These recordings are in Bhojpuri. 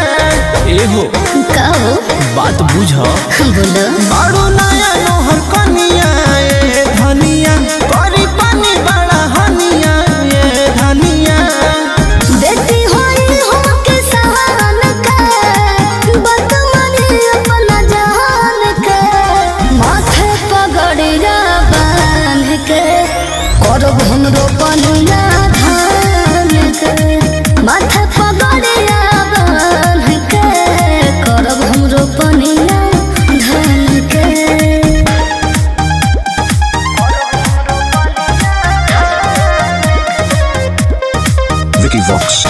एहो कहो बात बुझ बोलो बारू नया नोहर कनिया ए धनिया करी पानी बड़ा हनिया ए धनिया बेटी होई हमके सहान के बदमनी अपना जहान के माथे पगड़िया बांध के करब हमरो पनिया धान के माथे पगड़िया बांध के करब हमरो पनिया धान के Vicky Vox.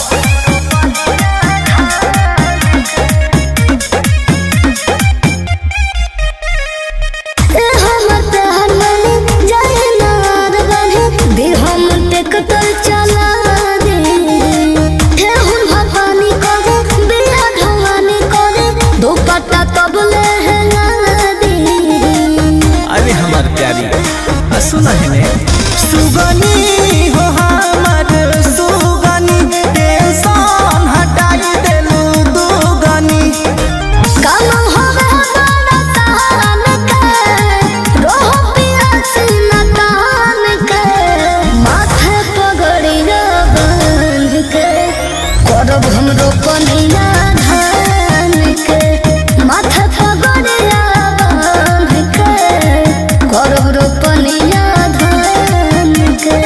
ए हमर तहननी जाए नार बने दे हम टेकटर चला दे हे हुन भवानी करे बिया ढवानी करे दो पट्टा तबले है ना दे अरे हमार प्यारी आ सुना है ने सुगनी हो हमार सुगनी टेंशन हटाई देलू दुगनी काम होवे बड़ा तहान के रोह पिया सीना तान के माथे पगड़िया बांध के करब हमरो पनिया धान के माथे पगड़िया बांध के करब रो पनिया धान के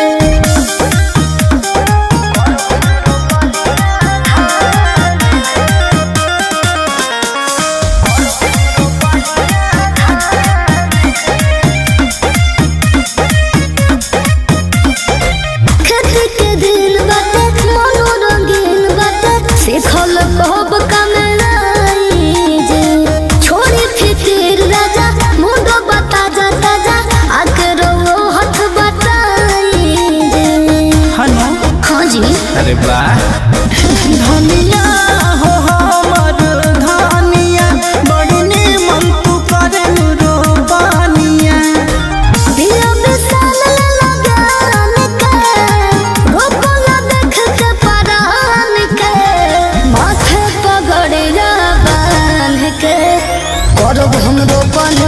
खेती के दिन बाटे मनोरंगीन बाटे सीखल कहब कमलाई जे छोड़ी फिकिर राजा मुंडो बता जा ताजा आके रो हथ बताई जे हनो हाँ जी अरे वाह धनिया हो हमर धनिया बड़ी निमन तू करे रो पानिया दिया विशाल लगान के रोपला देख के परान के माथे पगड़िया बांध के करब हमरो पन